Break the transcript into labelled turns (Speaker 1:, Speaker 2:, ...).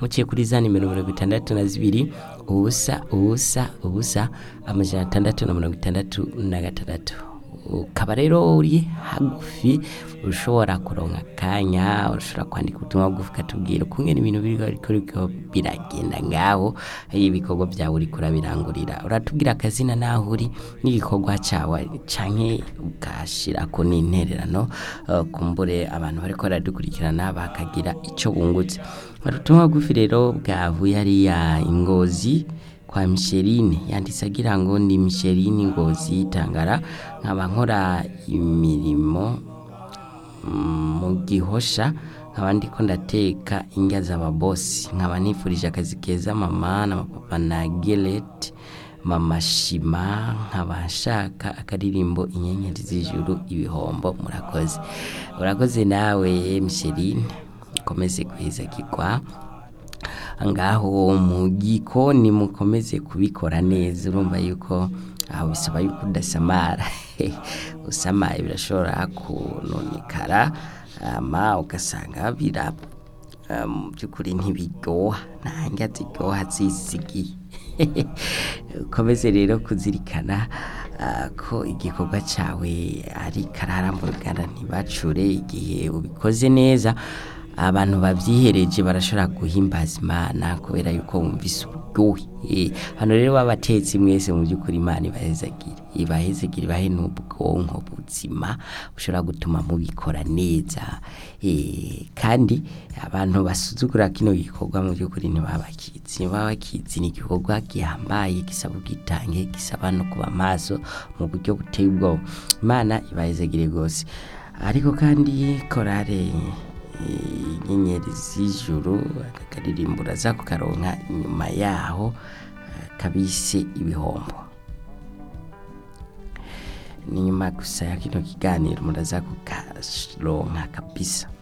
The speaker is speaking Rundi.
Speaker 1: muciye kuri za nimero mirongo itandatu na zibiri ubusa ubusa ubusa amajana atandatu na mirongo itandatu na gatandatu ukaba rero uri hagufi ushobora kuronka akanya ushobora kwandika ubutumwa bugufi ukatubwira ukungene ibintu biriko biriko biragenda ngaho ibikorwa byawe uriko urabirangurira uratubwira akazina naho uri n'igikorwa cawe canke ugashirako n'intererano eh, kumbure abantu bariko baradukurikirana bakagira ico bungutse ubutumwa bugufi rero bwavuye hariya ingozi kwa Micheline yanditse agira ngo ndi Micheline Ngozi Tangara nkaba nkora imirimo mm, mu gihosha nkaba ndiko ndateka indya z'ababosi nkaba nifurije akazi keza mama na papa na Gelet mama Shima nkaba nshaka akaririmbo inyenyeri z'ijuru ibihombo murakoze urakoze nawe Micheline ukomeze kwizagirwa ngaho mu gikoni mukomeze kubikora neza urumva yuko aho bisaba yuko udasamara usamaye birashobora kunonekara ama ugasanga bira ah, mu by'ukuri ntibiryoha nta ndya ziryoha zisigiye ukomeze rero kuzirikana ah, ko igikorwa cyawe ari karara mu ruganda ntibacure igihe ubikoze neza abantu babyihereje barashobora guhimbaza imana kubera yuko wumvise uburyohe Eh, hano rero babatetsi mwese mu by'ukuri imana ibahezagire ibahezagire ibahe n'ubwonko buzima bushobora gutuma mubikora neza Eh, kandi abantu basuzugura kino gikorwa mu by'ukuri ntibaba bakizi ntibaba bakizi ni igikorwa gihambaye gisaba ubwitange gisaba no kuba maso mu buryo buteye ubwoba imana ibahezagire rwose ariko kandi korale inyenyeri z'ijuru aka karirimbo uraza kukaronka inyuma yaho eh, kabise ibihombo ni nyuma gusa ya kino kiganiro muraza kukaronka kabisa